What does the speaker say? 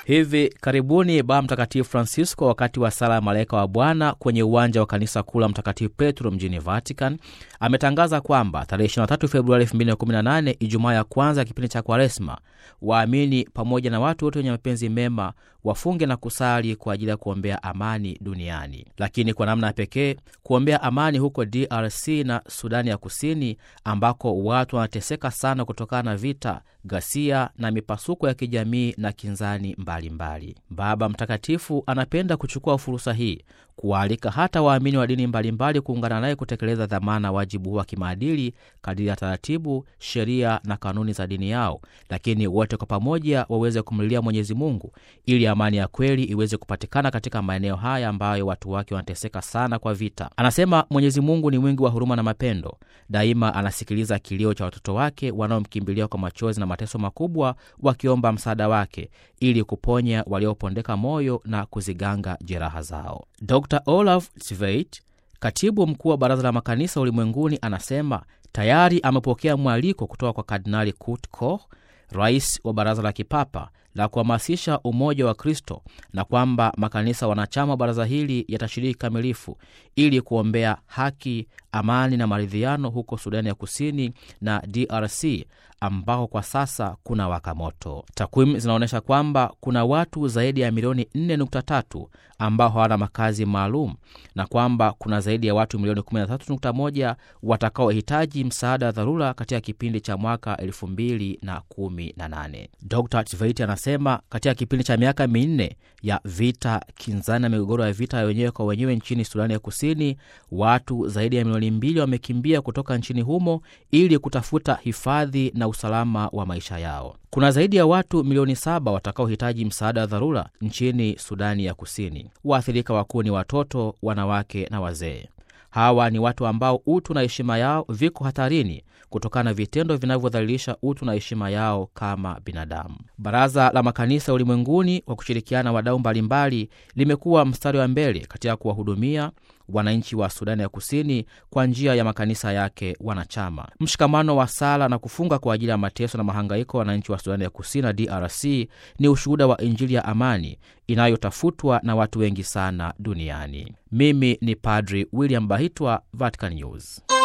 Hivi karibuni Baba Mtakatifu Francisco, wakati wa sala ya malaika wa Bwana kwenye uwanja wa kanisa kuu la Mtakatifu Petro mjini Vatican, ametangaza kwamba tarehe 23 Februari 2018, Ijumaa ya kwanza ya kipindi cha Kwaresma, waamini pamoja na watu wote wenye mapenzi mema wafunge na kusali kwa ajili ya kuombea amani duniani, lakini kwa namna ya pekee kuombea amani huko DRC na Sudani ya Kusini, ambako watu wanateseka sana kutokana na vita, ghasia na mipasuko ya kijamii na kinzani mbalimbali mbali. Baba Mtakatifu anapenda kuchukua fursa hii kuwaalika hata waamini wa dini mbalimbali kuungana naye kutekeleza dhamana wajibu huu wa kimaadili kadiri ya taratibu, sheria na kanuni za dini yao, lakini wote kwa pamoja waweze kumlilia Mwenyezi Mungu ili amani ya kweli iweze kupatikana katika maeneo haya ambayo watu wake wanateseka sana kwa vita. Anasema Mwenyezi Mungu ni mwingi wa huruma na mapendo, daima anasikiliza kilio cha watoto wake wanaomkimbilia kwa machozi na mateso makubwa, wakiomba msaada wake ili kuponya waliopondeka moyo na kuziganga jeraha zao. Dr Olaf Tveit, katibu mkuu wa Baraza la Makanisa Ulimwenguni, anasema tayari amepokea mwaliko kutoka kwa Kardinali Kurt Koch, rais wa Baraza la Kipapa la kuhamasisha umoja wa Kristo, na kwamba makanisa wanachama wa baraza hili yatashiriki kikamilifu ili kuombea haki, amani na maridhiano huko Sudani ya Kusini na DRC ambako kwa sasa kuna waka moto. Takwimu zinaonyesha kwamba kuna watu zaidi ya milioni 4.3 ambao hawana makazi maalum na kwamba kuna zaidi ya watu milioni 13.1 watakaohitaji msaada wa dharura katika kipindi cha mwaka 2018. Dr Tveit anasema katika kipindi cha miaka minne ya vita kinzani na migogoro ya vita ya wenyewe kwa wenyewe nchini Sudani ya Kusini, watu zaidi ya milioni mbili wamekimbia kutoka nchini humo ili kutafuta hifadhi na usalama wa maisha yao. Kuna zaidi ya watu milioni saba watakaohitaji msaada wa dharura nchini Sudani ya Kusini. Waathirika wakuu ni watoto, wanawake na wazee. Hawa ni watu ambao utu na heshima yao viko hatarini kutokana na vitendo vinavyodhalilisha utu na heshima yao kama binadamu. Baraza la Makanisa Ulimwenguni kwa kushirikiana na wadau mbalimbali limekuwa mstari wa mbele katika kuwahudumia wananchi wa Sudani ya Kusini kwa njia ya makanisa yake wanachama. Mshikamano wa sala na kufunga kwa ajili ya mateso na mahangaiko ya wananchi wa Sudani ya Kusini na DRC ni ushuhuda wa Injili ya amani inayotafutwa na watu wengi sana duniani. Mimi ni Padri William Bahitwa, Vatican News.